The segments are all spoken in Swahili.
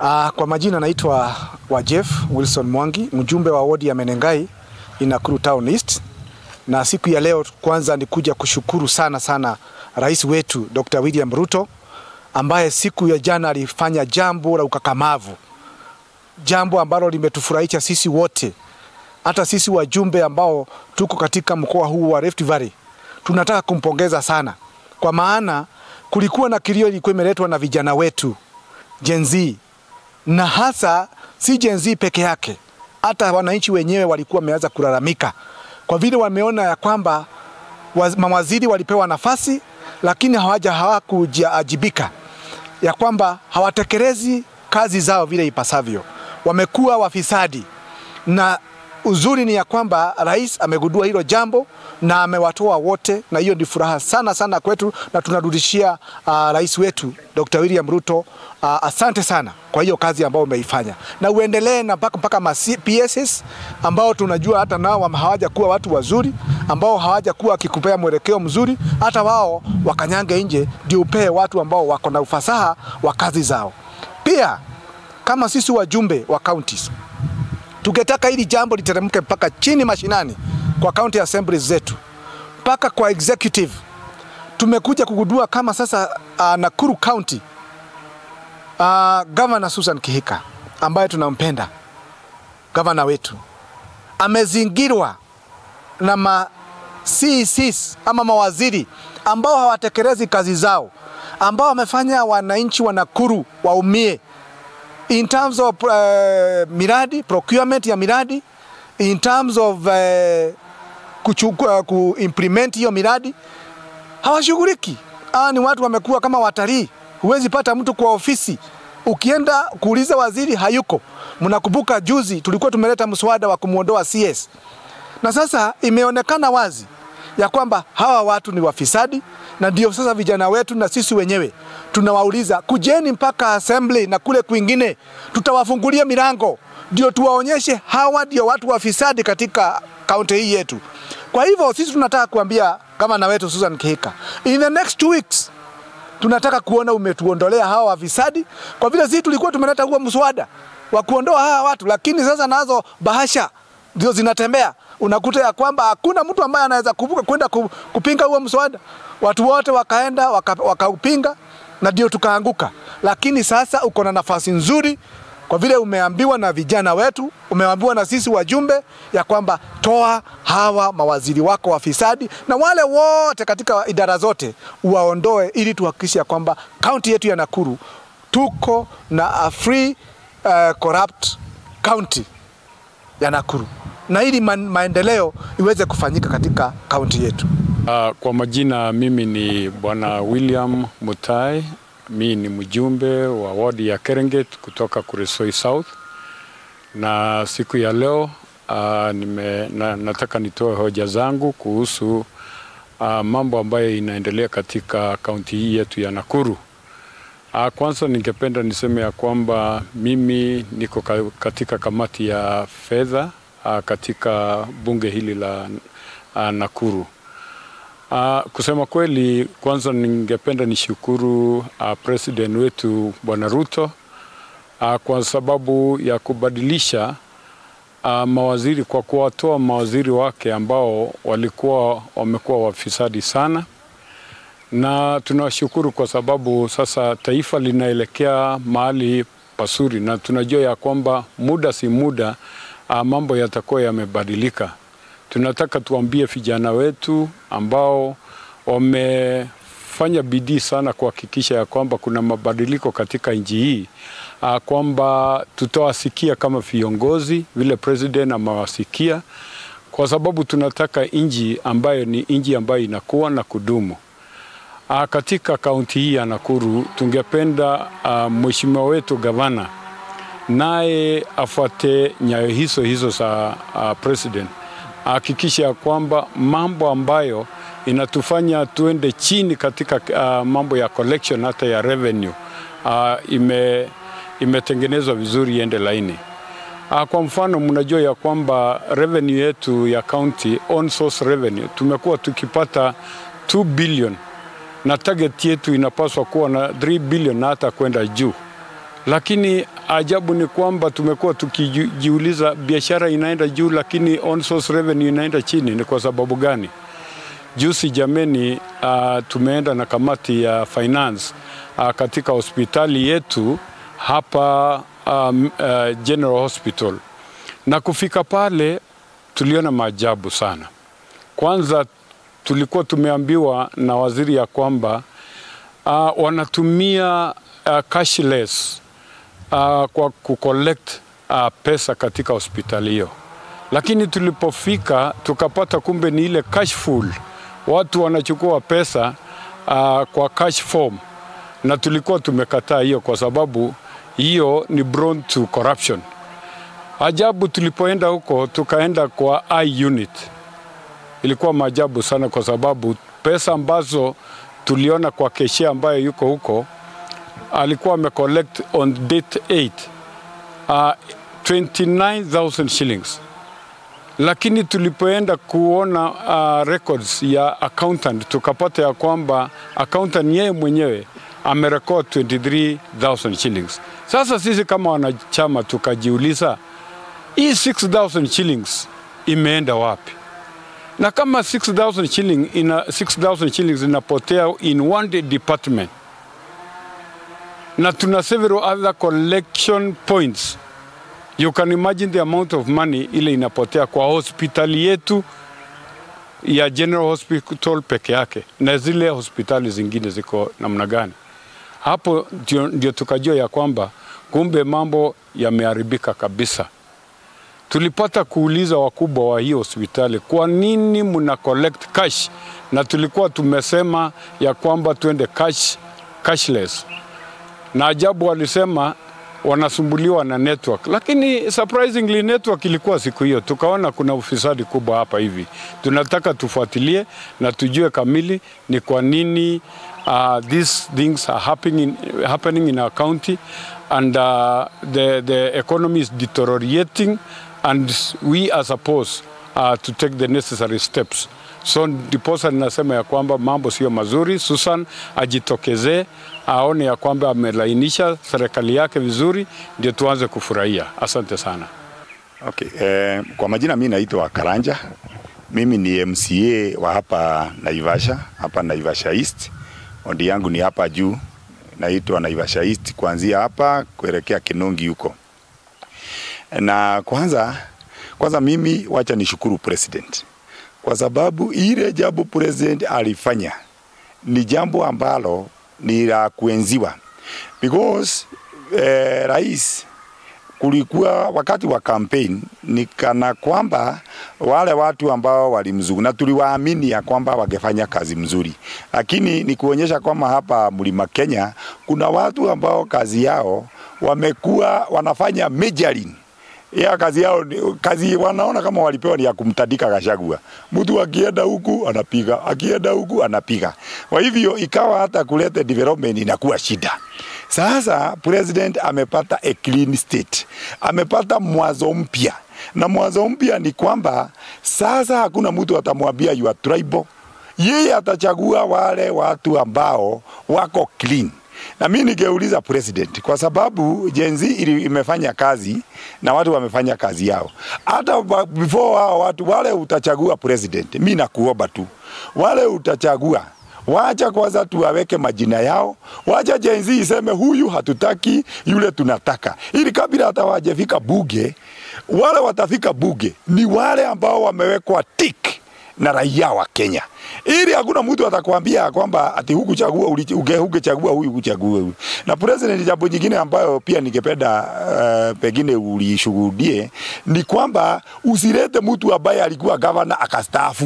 Uh, kwa majina naitwa Wajef Wilson Mwangi, mjumbe wa wodi ya Menengai Nakuru Town East, na siku ya leo kwanza ni kuja kushukuru sana sana rais wetu Dr. William Ruto ambaye siku ya jana alifanya jambo la ukakamavu, jambo ambalo limetufurahisha sisi wote, hata sisi wajumbe ambao tuko katika mkoa huu wa Rift Valley tunataka kumpongeza sana, kwa maana kulikuwa na kilio ilikuwa imeletwa na vijana wetu Gen Z na hasa si Gen Z peke yake, hata wananchi wenyewe walikuwa wameanza kulalamika kwa vile wameona ya kwamba mawaziri walipewa nafasi lakini hawaja hawakuajibika, ya kwamba hawatekelezi kazi zao vile ipasavyo, wamekuwa wafisadi. Na uzuri ni ya kwamba rais amegundua hilo jambo na amewatoa wote, na hiyo ni furaha sana sana kwetu, na tunarudishia uh, rais wetu Dr. William Ruto uh, asante sana kwa hiyo kazi ambayo umeifanya, na uendelee na mpaka mpaka ma PSS ambao tunajua hata nao hawaja kuwa watu wazuri ambao hawaja kuwa wakikupea mwelekeo mzuri, hata wao wakanyange nje, ndio upee watu ambao wako na ufasaha wa kazi zao. Pia kama sisi wajumbe wa counties tungetaka hili jambo literemke mpaka chini mashinani kwa county assemblies zetu mpaka kwa executive. Tumekuja kugundua kama sasa uh, Nakuru County uh, Governor Susan Kihika ambaye tunampenda gavana wetu amezingirwa na ma CECs ama mawaziri ambao hawatekelezi kazi zao, ambao wamefanya wananchi wa Nakuru waumie in terms of uh, miradi procurement ya miradi in terms of uh, kuchukua kuimplement hiyo miradi hawashughuliki. Ah, ni watu wamekuwa kama watalii. Huwezi pata mtu kwa ofisi, ukienda kuuliza waziri hayuko. Mnakumbuka juzi tulikuwa tumeleta mswada wa kumwondoa CS, na sasa imeonekana wazi ya kwamba hawa watu ni wafisadi, na ndio sasa vijana wetu na sisi wenyewe tunawauliza kujeni mpaka assembly na kule kwingine, tutawafungulia milango ndio tuwaonyeshe hawa ndio watu wafisadi katika kaunti hii yetu. Kwa hivyo sisi tunataka kuambia gavana wetu Susan Kihika, in the next two weeks tunataka kuona umetuondolea hawa wafisadi, kwa vile sisi tulikuwa tumeleta huo mswada wa kuondoa hawa watu, lakini sasa nazo bahasha ndio zinatembea. Unakuta ya kwamba hakuna mtu ambaye anaweza kuvuka kwenda kupinga huo mswada. Watu wote wakaenda wakaupinga, waka na ndio tukaanguka. Lakini sasa uko na nafasi nzuri kwa vile umeambiwa na vijana wetu, umeambiwa na sisi wajumbe ya kwamba toa hawa mawaziri wako wafisadi na wale wote katika idara zote uwaondoe, ili tuhakikishe ya kwamba kaunti yetu ya Nakuru tuko na a free uh, corrupt county ya Nakuru na ili ma maendeleo iweze kufanyika katika kaunti yetu. Uh, kwa majina mimi ni Bwana William Mutai mi ni mjumbe wa wadi ya Kerenget kutoka Kuresoi South, na siku ya leo uh, nime, na, nataka nitoe hoja zangu kuhusu uh, mambo ambayo inaendelea katika kaunti hii yetu ya Nakuru. Uh, kwanza ningependa niseme ya kwamba mimi niko katika kamati ya fedha uh, katika bunge hili la uh, Nakuru. Uh, kusema kweli, kwanza ningependa nishukuru uh, president wetu Bwana Ruto uh, kwa sababu ya kubadilisha uh, mawaziri kwa kuwatoa mawaziri wake ambao walikuwa wamekuwa wafisadi sana, na tunawashukuru kwa sababu sasa taifa linaelekea mahali pasuri, na tunajua ya kwamba muda si muda uh, mambo yatakuwa yamebadilika tunataka tuambie vijana wetu ambao wamefanya bidii sana kuhakikisha ya kwamba kuna mabadiliko katika nchi hii, kwamba tutawasikia kama viongozi vile president amewasikia, kwa sababu tunataka nchi ambayo ni nchi ambayo inakuwa na kudumu. A, katika kaunti hii ya Nakuru tungependa mheshimiwa wetu gavana naye afuate nyayo hizo hizo za president hakikisha ya kwamba mambo ambayo inatufanya tuende chini katika uh, mambo ya collection hata ya revenue uh, ime, imetengenezwa vizuri iende laini. Uh, kwa mfano mnajua ya kwamba revenue yetu ya county on source revenue tumekuwa tukipata 2 billion na target yetu inapaswa kuwa na 3 billion na hata kwenda juu, lakini ajabu ni kwamba tumekuwa tukijiuliza biashara inaenda juu, lakini on source revenue inaenda chini. Ni kwa sababu gani? Juzi jameni, uh, tumeenda na kamati ya finance uh, katika hospitali yetu hapa um, uh, General Hospital, na kufika pale tuliona maajabu sana. Kwanza tulikuwa tumeambiwa na waziri ya kwamba uh, wanatumia uh, cashless uh, kwa kucollect uh, pesa katika hospitali hiyo, lakini tulipofika tukapata kumbe ni ile cash full, watu wanachukua pesa uh, kwa cash form, na tulikuwa tumekataa hiyo kwa sababu hiyo ni prone to corruption. Ajabu, tulipoenda huko tukaenda kwa I unit, ilikuwa maajabu sana kwa sababu pesa ambazo tuliona kwa keshia ambayo yuko huko alikuwa amecollect on date 8 uh, 29000 shillings, lakini tulipoenda kuona uh, records ya accountant tukapata ya kwamba accountant yeye mwenyewe amerekod 23000 shillings. Sasa sisi kama wanachama tukajiuliza hii 6000 shillings imeenda wapi? Na kama 6000 shilling ina 6000 shillings inapotea in one day department na tuna several other collection points. You can imagine the amount of money ile inapotea kwa hospitali yetu ya General Hospital peke yake na zile hospitali zingine ziko namna gani. Hapo ndio, ndio tukajua ya kwamba kumbe mambo yameharibika kabisa. Tulipata kuuliza wakubwa wa hiyo hospitali, kwa nini mna collect cash? Na tulikuwa tumesema ya kwamba tuende cash, cashless na ajabu walisema wanasumbuliwa na network, lakini surprisingly network ilikuwa siku hiyo. Tukaona kuna ufisadi kubwa hapa hivi, tunataka tufuatilie na tujue kamili ni kwa nini uh, these things are happening in, happening in our county and uh, the, the economy is deteriorating and we are supposed uh, to take the necessary steps. So ndiposa ninasema ya kwamba mambo sio mazuri. Susan ajitokezee aone ya kwamba amelainisha serikali yake vizuri, ndio tuanze kufurahia. Asante sana. Okay, eh, kwa majina mimi naitwa Karanja. Mimi ni MCA wa hapa Naivasha, hapa Naivasha East. Ondi yangu ni hapa juu, naitwa Naivasha East, kuanzia hapa kuelekea Kinongi huko. Na kwanza kwanza mimi wacha nishukuru president kwa sababu ile jambo president alifanya ni jambo ambalo ni la kuenziwa because eh, rais kulikuwa wakati wa campaign ni kana kwamba wale watu ambao walimzungu na tuliwaamini ya kwamba wangefanya kazi mzuri, lakini ni kuonyesha kwamba hapa Mlima Kenya kuna watu ambao kazi yao wamekuwa wanafanya majoring ya kazi yao kazi wanaona kama walipewa ni ya kumtandika Gachagua. Mtu akienda huku anapiga, akienda huku anapiga. Kwa hivyo ikawa hata kuleta development inakuwa shida. Sasa president amepata a clean state, amepata mwanzo mpya, na mwanzo mpya ni kwamba sasa hakuna mtu atamwambia you are tribal. Yeye atachagua wale watu ambao wako clean na mimi ningeuliza president, kwa sababu Gen Z ili imefanya kazi na watu wamefanya kazi yao. Hata before hao watu wale utachagua president, mimi nakuomba tu wale utachagua wacha kwanza tuwaweke majina yao, wacha Gen Z iseme huyu hatutaki, yule tunataka, ili kabla hata wajafika buge, wale watafika buge ni wale ambao wamewekwa tick na raia wa Kenya, ili hakuna mtu atakwambia kwamba ati huku chagua ungechagua huyu kuchagua huyu. Na president, jambo jingine ambayo pia ningependa uh, pengine ulishuhudie ni kwamba usilete mtu ambaye alikuwa gavana akastaafu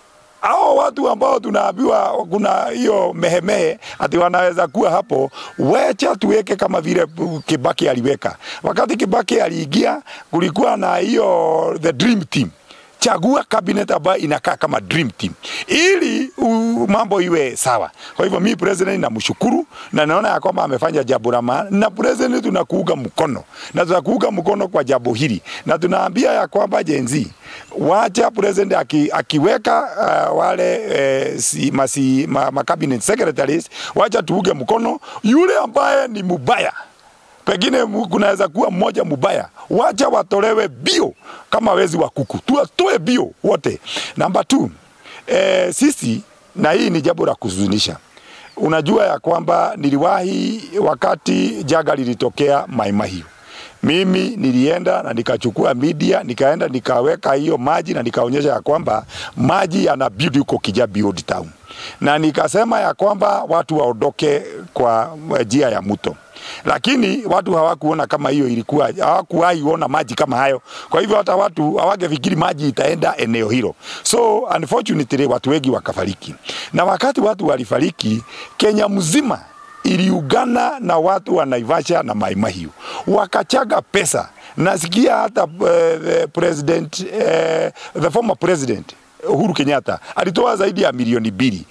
hao watu ambao tunaambiwa kuna hiyo mehemehe ati wanaweza kuwa hapo, wecha tuweke kama vile Kibaki aliweka. Wakati Kibaki aliingia, kulikuwa na hiyo the dream team chagua cabinet ambayo inakaa kama dream team ili uh, mambo iwe sawa. Kwa hivyo mimi president namshukuru na naona ya kwamba amefanya jambo la maana, na president tunakuunga mkono na tunakuunga mkono kwa jambo hili, na tunaambia ya kwamba Gen Z wacha president aki, akiweka uh, wale uh, si, masi, ma, ma cabinet secretaries, wacha tuunge mkono yule ambaye ni mubaya pengine mu- kunaweza kuwa mmoja mubaya, wacha watolewe bio kama wezi wa kuku, tuwatoe bio wote. Namba two, eh, sisi na hii ni jambo la kuzunisha. Unajua ya kwamba niliwahi wakati jaga lilitokea Mai Mahiu, mimi nilienda na nikachukua media nikaenda nikaweka hiyo maji na nikaonyesha ya kwamba maji yana build huko Kijabi Old Town, na nikasema ya kwamba watu waondoke kwa njia ya mto lakini watu hawakuona kama hiyo ilikuwa, hawakuwahi ona maji kama hayo. Kwa hivyo hata watu hawangefikiri maji itaenda eneo hilo, so unfortunately watu wengi wakafariki, na wakati watu walifariki, Kenya mzima iliungana na watu wa Naivasha na Mai Mahiu wakachaga pesa. Nasikia hata uh, the president uh, the former president Uhuru Kenyatta alitoa zaidi ya milioni mbili.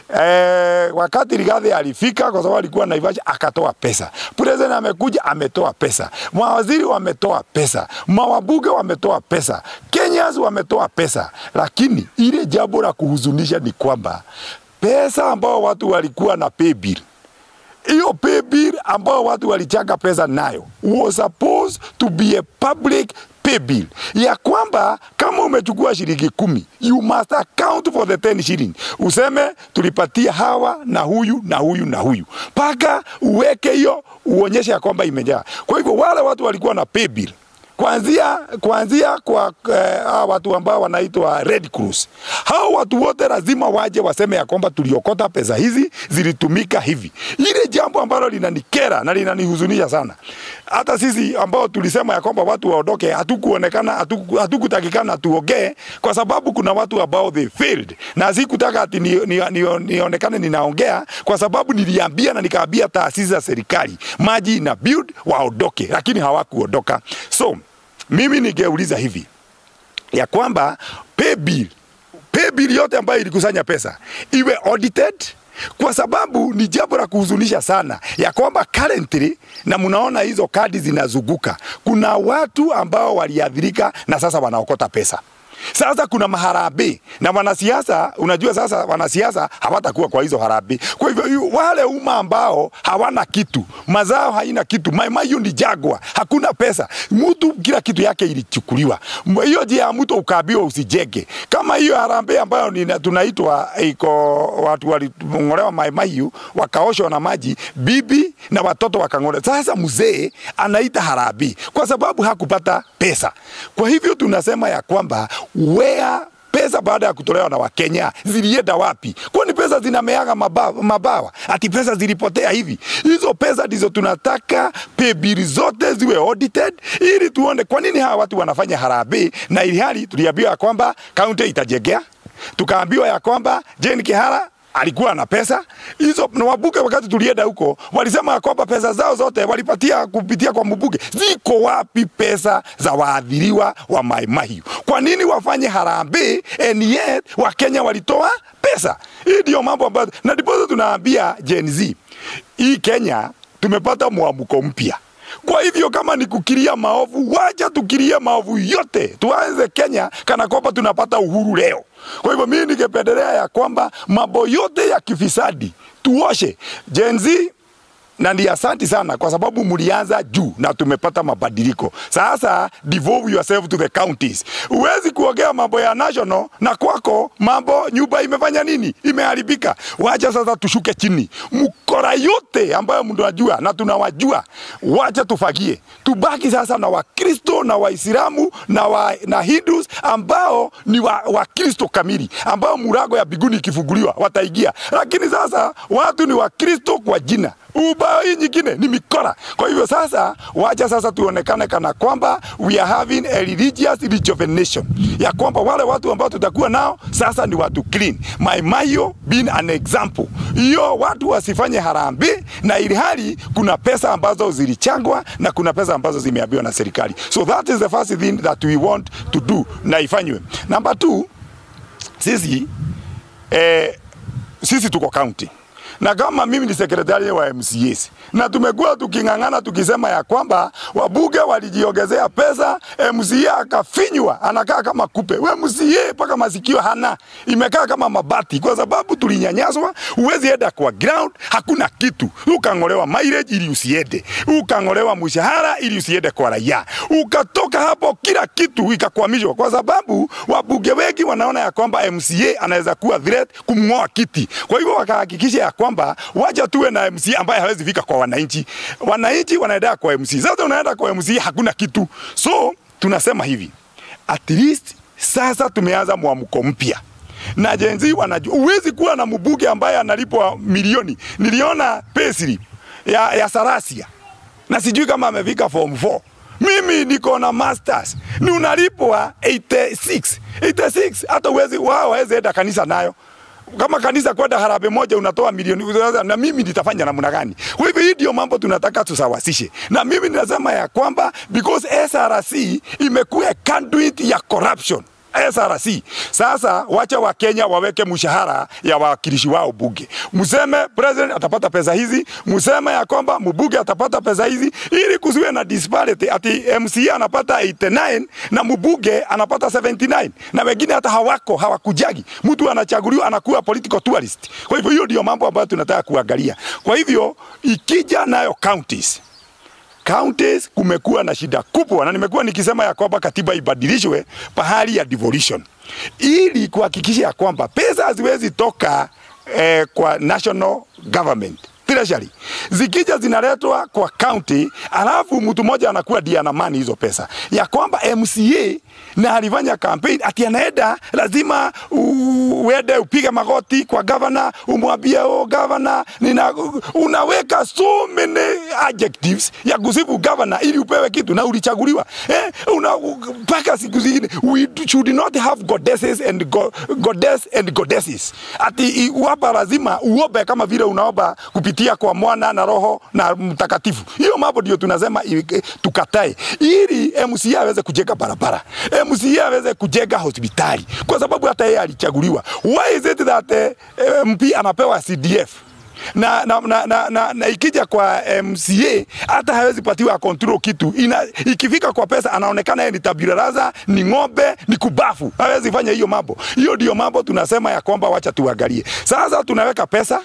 E, wakati Rigathi alifika kwa sababu alikuwa Naivasha akatoa pesa. President amekuja ametoa pesa. Mawaziri wametoa pesa. Mawabunge wametoa pesa. Kenyans wametoa pesa. Lakini ile jambo la kuhuzunisha ni kwamba pesa ambao watu walikuwa na pay bill hiyo pay bill ambao watu walichanga pesa nayo was supposed to be a public pay bill ya kwamba kama umechukua shilingi kumi you must account for the 10 shilling useme tulipatia hawa na huyu na huyu na huyu mpaka uweke hiyo uonyeshe ya kwamba imejaa kwa hivyo wale watu walikuwa na pay bill kuanzia kuanzia kwa eh, hawa watu ambao wanaitwa Red Cross. Hao watu wote lazima waje waseme ya kwamba tuliokota pesa hizi zilitumika hivi. Ile jambo ambalo linanikera na linanihuzunisha sana. Hata sisi ambao tulisema ya kwamba watu waondoke, hatukuonekana hatuku- hatukutakikana tuongee kwa sababu kuna watu ambao they failed, na sikutaka ati ni, ni, ni, nionekane ninaongea kwa sababu niliambia na nikaambia taasisi za serikali maji ina build waondoke, lakini hawakuondoka. So mimi ningeuliza hivi ya kwamba pay bill, pay bill yote ambayo ilikusanya pesa iwe audited kwa sababu ni jambo la kuhuzunisha sana ya kwamba currently, na mnaona hizo kadi zinazunguka, kuna watu ambao waliathirika na sasa wanaokota pesa. Sasa kuna maharambee na wanasiasa, unajua sasa wanasiasa hawatakuwa kwa hizo harambee. Kwa hivyo yu- wale umma ambao hawana kitu, mazao haina kitu, Mai Mahiu ni jagwa, hakuna pesa, mtu kila kitu yake ilichukuliwa. M- Hiyo njia ya mtu ukaambiwa usijenge. Kama hiyo harambee ambayo ni, tunaitwa iko watu waling'olewa Mai Mahiu wakaoshwa na maji, bibi na watoto wakang'olewa. Sasa mzee anaita harambee kwa sababu hakupata pesa. Kwa hivyo tunasema ya kwamba where pesa baada ya kutolewa na Wakenya zilienda wapi? Kwani pesa zinameaga mabawa, mabawa? Ati pesa zilipotea hivi? Hizo pesa ndizo tunataka pay bill zote ziwe audited, ili tuone kwa nini hawa watu wanafanya harambee, na ili hali tuliambiwa ya kwamba kaunti itajengea, tukaambiwa ya kwamba Jane Kihara alikuwa na pesa hizo, na wabunge wakati tulienda huko walisema ya kwamba pesa zao zote walipatia kupitia kwa mbunge. Ziko wapi pesa za waadhiriwa wa Mai Mahiu? Kwa nini wafanye harambee and yet Wakenya walitoa pesa? Hii ndio mambo ambayo, na ndipo tunaambia Gen Z, hii Kenya tumepata mwamko mpya. Kwa hivyo kama ni kukiria maovu, wacha tukirie maovu yote, tuanze Kenya kana kwamba tunapata uhuru leo. Kwa hivyo mimi ningependelea ya kwamba mambo yote ya kifisadi tuoshe. Gen Z na ni asanti sana kwa sababu mlianza juu na tumepata mabadiliko. Sasa devolve yourself to the counties. Huwezi kuongea mambo ya national na kwako mambo nyumba imefanya nini? Imeharibika. Wacha sasa tushuke chini, mkora yote ambayo mnajua na tunawajua, wacha tufagie, tubaki sasa na Wakristo na Waislamu na, wa, na Hindus ambao ni Wakristo wa kamili, ambao murago ya biguni ikifunguliwa wataingia, lakini sasa watu ni Wakristo kwa jina ubao hii nyingine ni mikora. Kwa hivyo sasa, wacha sasa tuonekane kana kwamba we are having a religious rejuvenation, ya kwamba wale watu ambao tutakuwa nao sasa ni watu clean. Mai Mahiu being an example, hiyo watu wasifanye harambee, na ili hali kuna pesa ambazo zilichangwa na kuna pesa ambazo zimeambiwa na serikali. So that is the first thing that we want to do, na ifanywe. Number two, sisi eh, sisi tuko county na kama mimi ni sekretari wa MCAs na tumekuwa tuking'ang'ana tukisema ya kwamba wabunge walijiongezea pesa, MCA akafinywa, anakaa kama kupe. We MCA mpaka masikio hana, imekaa kama mabati, kwa sababu tulinyanyaswa. Huwezi enda kwa ground, hakuna kitu. Ukang'olewa mileage ili usiende, ukang'olewa mshahara ili usiende kwa raia, ukatoka hapo, kila kitu ikakwamishwa, kwa sababu wabunge wengi wanaona ya kwamba MCA anaweza kuwa threat kumng'oa kiti. Kwa hivyo wakahakikisha ya kwamba wacha tuwe na MC ambaye hawezi fika kwa wananchi. Wananchi wanaenda kwa MC. Sasa unaenda kwa MC hakuna kitu. So tunasema hivi. At least sasa tumeanza mwamko mpya. Na jenzi wanajua uwezi kuwa na mbunge ambaye analipwa milioni. Niliona payslip ya, ya Sarasia. Na sijui kama amefika form 4. Mimi niko na masters. Ni unalipwa 86. 86 hata uwezi wao hawezi enda kanisa nayo kama kanisa kwenda harambee moja unatoa milioni na mimi nitafanya namna gani? Kwa hivyo hii ndio mambo tunataka tusawasishe, na mimi ninasema ya kwamba because SRC imekuwa conduit ya corruption SRC. Sasa wacha wa Kenya waweke mshahara ya wawakilishi wao bunge, mseme president atapata pesa hizi, mseme ya kwamba mbunge atapata pesa hizi, ili kusiwe na disparity, ati MCA anapata 89 na mbunge anapata 79 na wengine hata hawako hawakujagi. Mtu anachaguliwa anakuwa political tourist. Kwa hivyo hiyo ndio mambo ambayo tunataka kuangalia. Kwa hivyo ikija nayo counties counties kumekuwa na shida kubwa, na nimekuwa nikisema ya kwamba katiba ibadilishwe pahali ya devolution, ili kuhakikisha ya kwamba pesa haziwezi toka eh, kwa national government treasury zikija zinaletwa kwa county, alafu mtu mmoja anakuwa ndiye anamani hizo pesa, ya kwamba MCA na alifanya campaign ati anaenda lazima uende upige magoti kwa governor, umwambie oh, governor nina, unaweka so many adjectives ya kusifu governor ili upewe kitu na ulichaguliwa eh, una mpaka siku zingine we should not have goddesses and go, goddess and goddesses ati hapa lazima uombe kama vile unaomba kupitia kwa mwana na roho na mtakatifu. Hiyo mambo ndio tunasema tukatae, ili MCA aweze kujenga barabara, MCA aweze kujenga hospitali, kwa sababu hata yeye alichaguliwa. Why is it that eh, MP anapewa CDF na, na, na, na, na, na ikija kwa MCA hata hawezi patiwa control kitu ina, ikifika kwa pesa anaonekana yeye ni tabula rasa, ni ng'ombe, ni kubafu, hawezi fanya hiyo mambo. Hiyo ndio mambo tunasema ya kwamba wacha tuangalie. Sasa tunaweka pesa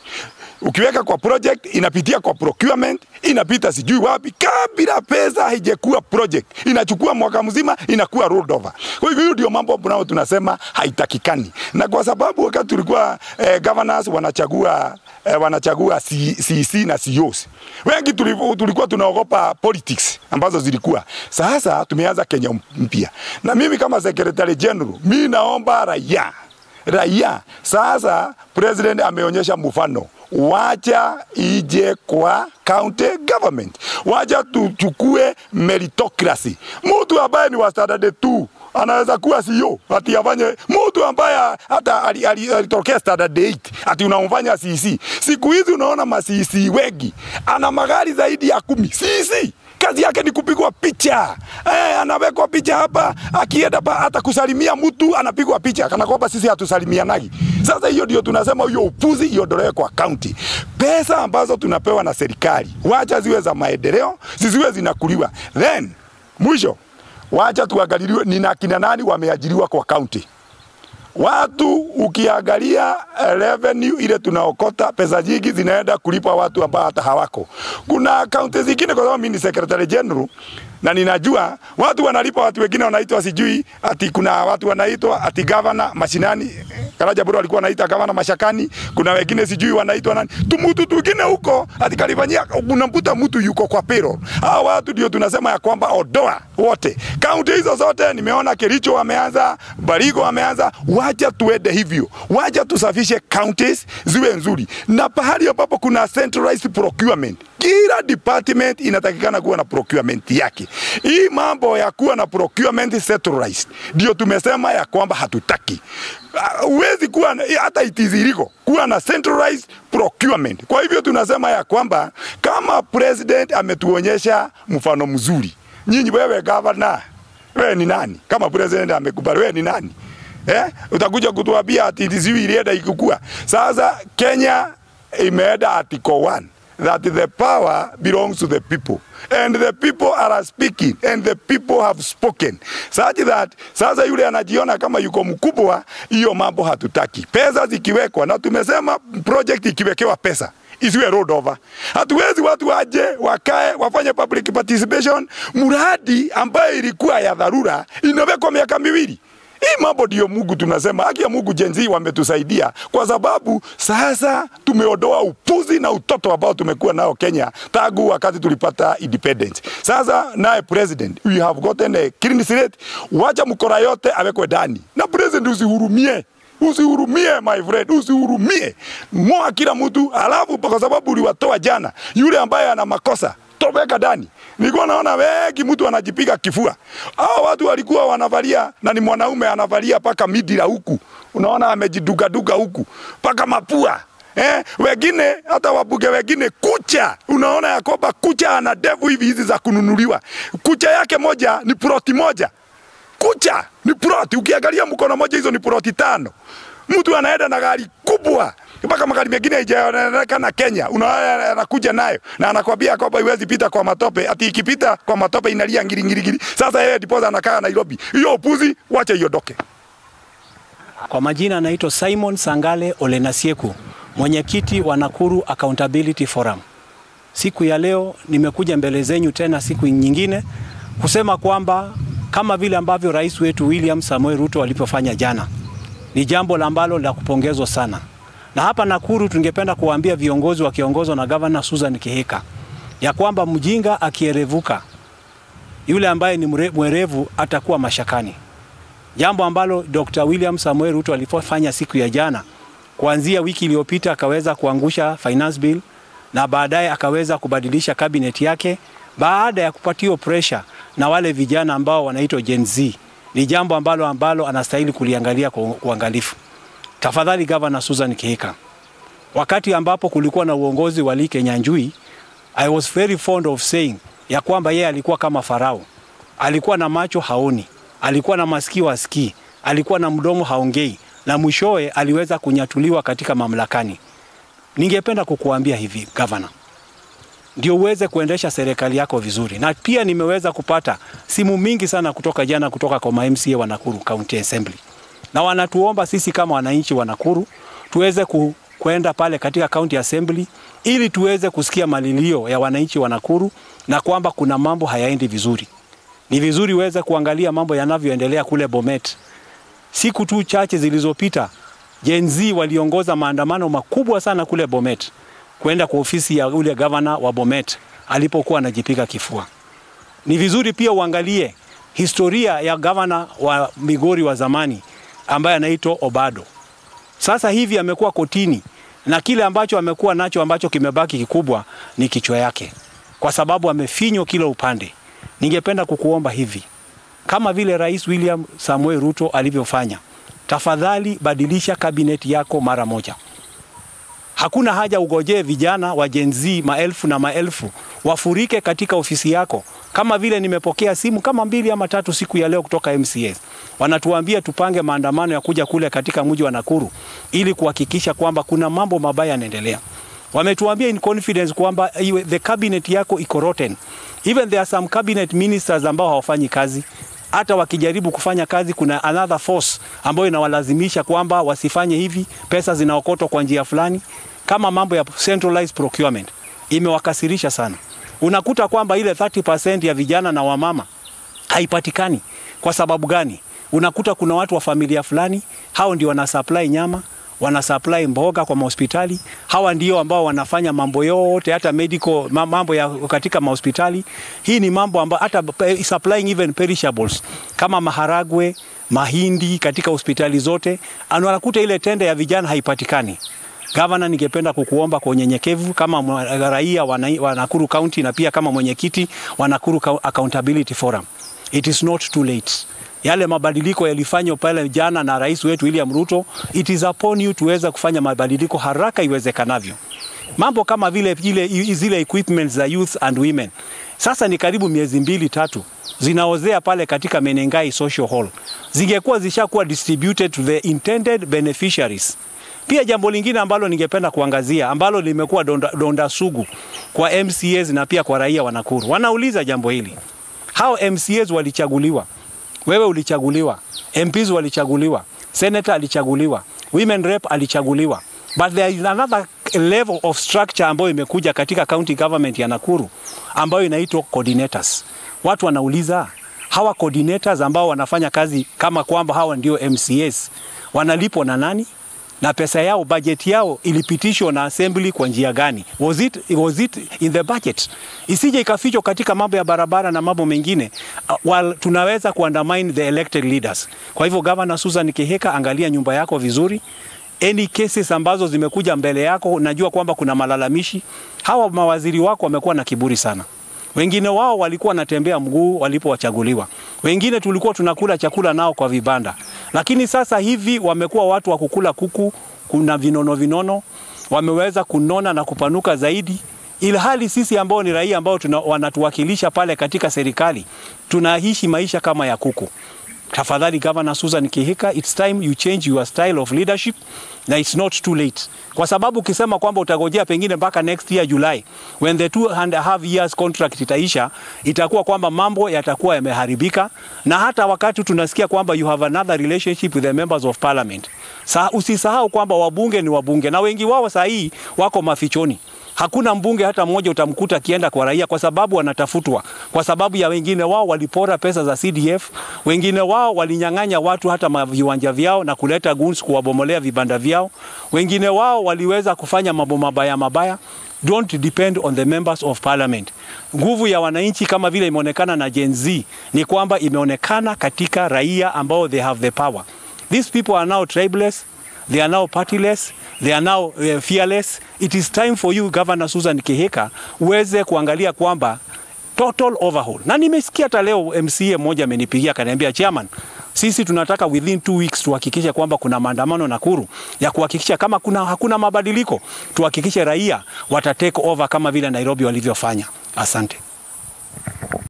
ukiweka kwa project inapitia kwa procurement, inapita sijui wapi, kabla pesa haijakuwa project, inachukua mwaka mzima, inakuwa rolled over. Kwa hivyo hiyo ndio mambo ambayo tunasema haitakikani, na kwa sababu wakati tulikuwa eh, governors wanachagua eh, wanachagua CC na CEOs wengi tulikuwa tunaogopa politics ambazo zilikuwa. Sasa tumeanza Kenya mpya, na mimi kama secretary general, mimi naomba raia raia sasa, president ameonyesha mfano wacha ije kwa county government, wacha tuchukue meritocracy. Mtu ambaye ni wa standard 2 anaweza kuwa CEO ati afanye, mtu ambaye hata alitokea standard 8 ati unamfanya CC. Siku hizi unaona ma CC wengi ana magari zaidi ya kumi CC kazi yake ni kupigwa picha eh, anawekwa picha hapa, akienda hata kusalimia mtu anapigwa picha kana kwamba sisi hatusalimianagi. Sasa hiyo ndio tunasema hiyo upuzi iondolewe kwa county. Pesa ambazo tunapewa na serikali wacha ziwe za maendeleo, zisiwe zinakuliwa. Then mwisho, wacha tuangaliliwe ni na kina nani wameajiriwa kwa county. Watu ukiangalia revenue ile tunaokota, pesa nyingi zinaenda kulipa watu ambao hata hawako. Kuna kaunti zingine, kwa sababu mimi ni secretary general na ninajua watu wanalipa watu wengine wanaitwa sijui ati kuna watu wanaitwa ati governor mashinani. Karaja bado alikuwa anaita governor mashakani. Kuna wengine sijui wanaitwa nani. Tumutu twingine huko ati kalifanyia unamkuta mtu yuko kwa payroll. Hao watu ndio tunasema ya kwamba odoa wote. Kaunti hizo zote nimeona Kericho wameanza, Barigo wameanza. Wacha tuende hivyo. Wacha tusafishe counties ziwe nzuri. Na pahali ambapo kuna centralized procurement. Kila department inatakikana kuwa na procurement yake. Hii mambo ya kuwa na procurement centralized ndio tumesema ya kwamba hatutaki. Huwezi kuwa hata itiziriko kuwa na centralized procurement. Kwa hivyo tunasema ya kwamba kama president ametuonyesha mfano mzuri, nyinyi wewe governor, wewe ni nani? Kama president amekubali, wewe ni nani? Eh? Utakuja kutuambia ati ndiziwi ilienda ikukua. Sasa Kenya imeenda article 1 that the power belongs to the people and the people are speaking and the people have spoken such that sasa yule anajiona kama yuko mkubwa, hiyo mambo hatutaki. Pesa zikiwekwa, na tumesema project ikiwekewa pesa isiwe road over. Hatuwezi watu waje wakae wafanye public participation, mradi ambayo ilikuwa ya dharura inawekwa miaka miwili. Hii mambo ndio Mungu tunasema, haki ya Mungu Gen Z wametusaidia kwa sababu sasa tumeondoa upuzi na utoto ambao tumekuwa nao Kenya tangu wakati tulipata independence. Sasa naye president, we have gotten a clean slate, wacha mkora yote awekwe ndani, na president usihurumie usihurumie my friend, usihurumie, moa kila mtu, alafu kwa sababu uliwatoa jana, yule ambaye ana makosa toweka ndani. Nilikuwa naona wengi mtu anajipiga kifua. Hao watu walikuwa wanavalia na ni mwanaume anavalia paka midira huku, unaona amejidugaduga huku paka mapua Eh, wengine hata wabuge wengine kucha, unaona ya kwamba kucha ana ndevu hivi hizi za kununuliwa. Kucha yake moja ni ploti moja, kucha ni ploti. Ukiangalia mkono moja, hizo ni ploti tano. Mtu anaenda na gari kubwa mpaka magari mengine haijaonekana Kenya, unaona anakuja nayo na anakwambia kwamba iwezi pita kwa matope, ati ikipita kwa matope inalia ngiri ngiri ngiri. Sasa yeye ndiposa anakaa Nairobi. Hiyo upuzi, wacha iondoke. Kwa majina anaitwa Simon Sangale Olenasieku, mwenyekiti wa Nakuru Accountability Forum. Siku ya leo nimekuja mbele zenyu tena siku nyingine kusema kwamba kama vile ambavyo rais wetu William Samoei Ruto alipofanya jana, ni jambo ambalo la kupongezwa sana. Na hapa Nakuru tungependa kuwaambia viongozi wakiongozwa na Governor Susan Kihika ya kwamba mjinga akierevuka, yule ambaye ni mwerevu atakuwa mashakani. Jambo ambalo Dr. William Samoei Ruto alipofanya siku ya jana, kuanzia wiki iliyopita akaweza kuangusha finance bill na baadaye akaweza kubadilisha cabinet yake baada ya kupatiwa pressure na wale vijana ambao wanaitwa Gen Z. Ni jambo ambalo ambalo anastahili kuliangalia kwa uangalifu. Tafadhali Governor Susan Kihika, wakati ambapo kulikuwa na uongozi wa Lee Kenyanjui, I was very fond of saying ya kwamba yeye alikuwa kama Farao, alikuwa na macho haoni, alikuwa na masikio asikii, alikuwa na mdomo haongei, na mwishowe aliweza kunyatuliwa katika mamlakani. Ningependa kukuambia hivi Governor, ndio uweze kuendesha serikali yako vizuri, na pia nimeweza kupata simu mingi sana kutoka jana kutoka kwa MCA wa Nakuru County Assembly na wanatuomba sisi kama wananchi wa Nakuru tuweze ku, kwenda pale katika county assembly ili tuweze kusikia malilio ya wananchi wa Nakuru na kwamba kuna mambo hayaendi vizuri. Ni vizuri uweze kuangalia mambo yanavyoendelea kule Bomet. Siku tu chache zilizopita, Gen Z waliongoza maandamano makubwa sana kule Bomet kwenda kwa ofisi ya ule gavana wa Bomet alipokuwa anajipiga kifua. Ni vizuri pia uangalie historia ya gavana wa Migori wa zamani ambaye anaitwa Obado. Sasa hivi amekuwa kotini na kile ambacho amekuwa nacho ambacho kimebaki kikubwa ni kichwa yake, kwa sababu amefinywa kila upande. Ningependa kukuomba hivi, kama vile Rais William Samuel Ruto alivyofanya, tafadhali badilisha kabineti yako mara moja. Hakuna haja ugojee vijana wa Gen Z maelfu na maelfu wafurike katika ofisi yako, kama vile nimepokea simu kama mbili ama tatu siku ya leo kutoka MCA. Wanatuambia tupange maandamano ya kuja kule katika mji wa Nakuru ili kuhakikisha kwamba kuna mambo mabaya yanaendelea. Wametuambia in confidence kwamba the cabinet yako iko rotten. Even there are some cabinet ministers ambao hawafanyi kazi. Hata wakijaribu kufanya kazi, kuna another force ambayo inawalazimisha kwamba wasifanye hivi, pesa zinaokotwa kwa njia fulani, kama mambo ya centralized procurement. Imewakasirisha sana. Unakuta kwamba ile 30% ya vijana na wamama haipatikani. Kwa sababu gani? Unakuta kuna watu wa familia fulani, hao ndio wana supply nyama, wana supply mboga kwa mahospitali. Hawa ndio ambao wanafanya mambo yote, hata medical mambo ya katika mahospitali. Hii ni mambo ambayo hata supplying even perishables kama maharagwe, mahindi katika hospitali zote, anakuta ile tende ya vijana haipatikani. Gavana, ningependa kukuomba kwa unyenyekevu kama raia wa Nakuru County na pia kama mwenyekiti wa Nakuru Accountability Forum, it is not too late. Yale mabadiliko yalifanywa pale jana na rais wetu William Ruto, it is upon you tuweza kufanya mabadiliko haraka iwezekanavyo. Mambo kama vile ile zile equipments za youth and women, sasa ni karibu miezi mbili tatu zinaozea pale katika Menengai Social Hall, zingekuwa zishakuwa distributed to the intended beneficiaries Pia jambo lingine ambalo ningependa kuangazia ambalo limekuwa donda, donda sugu kwa MCAs na pia kwa raia wa Nakuru, wanauliza jambo hili, hao MCAs walichaguliwa, wewe ulichaguliwa, MPs walichaguliwa, senator alichaguliwa, women rep alichaguliwa, but there is another level of structure ambayo imekuja katika county government ya Nakuru ambayo inaitwa coordinators. Watu wanauliza hawa coordinators ambao wanafanya kazi kama kwamba hawa ndio MCAs wanalipwa na nani? na pesa yao budget yao ilipitishwa na assembly kwa njia gani? Was it, was it in the budget? Isije ikafichwa katika mambo ya barabara na mambo mengine uh, while tunaweza kuundermine the elected leaders. Kwa hivyo Governor Susan Kihika, angalia nyumba yako vizuri. Any cases ambazo zimekuja mbele yako, najua kwamba kuna malalamishi. Hawa mawaziri wako wamekuwa na kiburi sana. Wengine wao walikuwa wanatembea mguu walipowachaguliwa, wengine tulikuwa tunakula chakula nao kwa vibanda, lakini sasa hivi wamekuwa watu wa kukula kuku, kuna vinono vinono, wameweza kunona na kupanuka zaidi, ilhali sisi ambao ni raia ambao tuna, wanatuwakilisha pale katika serikali tunaishi maisha kama ya kuku. Tafadhali Governor Susan Kihika, it's time you change your style of leadership na it's not too late, kwa sababu ukisema kwamba utagojea pengine mpaka next year July when the two and a half years contract itaisha, itakuwa kwamba mambo yatakuwa yameharibika, na hata wakati tunasikia kwamba you have another relationship with the members of parliament. Sa, usisahau kwamba wabunge ni wabunge na wengi wao saa hii wako mafichoni. Hakuna mbunge hata mmoja utamkuta akienda kwa raia kwa sababu wanatafutwa, kwa sababu ya wengine wao walipora pesa za CDF, wengine wao walinyang'anya watu hata viwanja vyao na kuleta guns kuwabomolea vibanda vyao, wengine wao waliweza kufanya mambo mabaya mabaya. Don't depend on the members of parliament. Nguvu ya wananchi kama vile imeonekana na Gen Z ni kwamba imeonekana katika raia ambao they have the power. These people are now tribeless, they are now partyless, they are now uh, fearless. It is time for you Governor Susan Kihika uweze kuangalia kwamba total overhaul. Na nimesikia hata leo MCA mmoja amenipigia akaniambia, chairman, sisi tunataka within two weeks tuhakikishe kwamba kuna maandamano Nakuru ya kuhakikisha kama kuna hakuna mabadiliko, tuhakikishe raia wata take over kama vile Nairobi walivyofanya. Asante.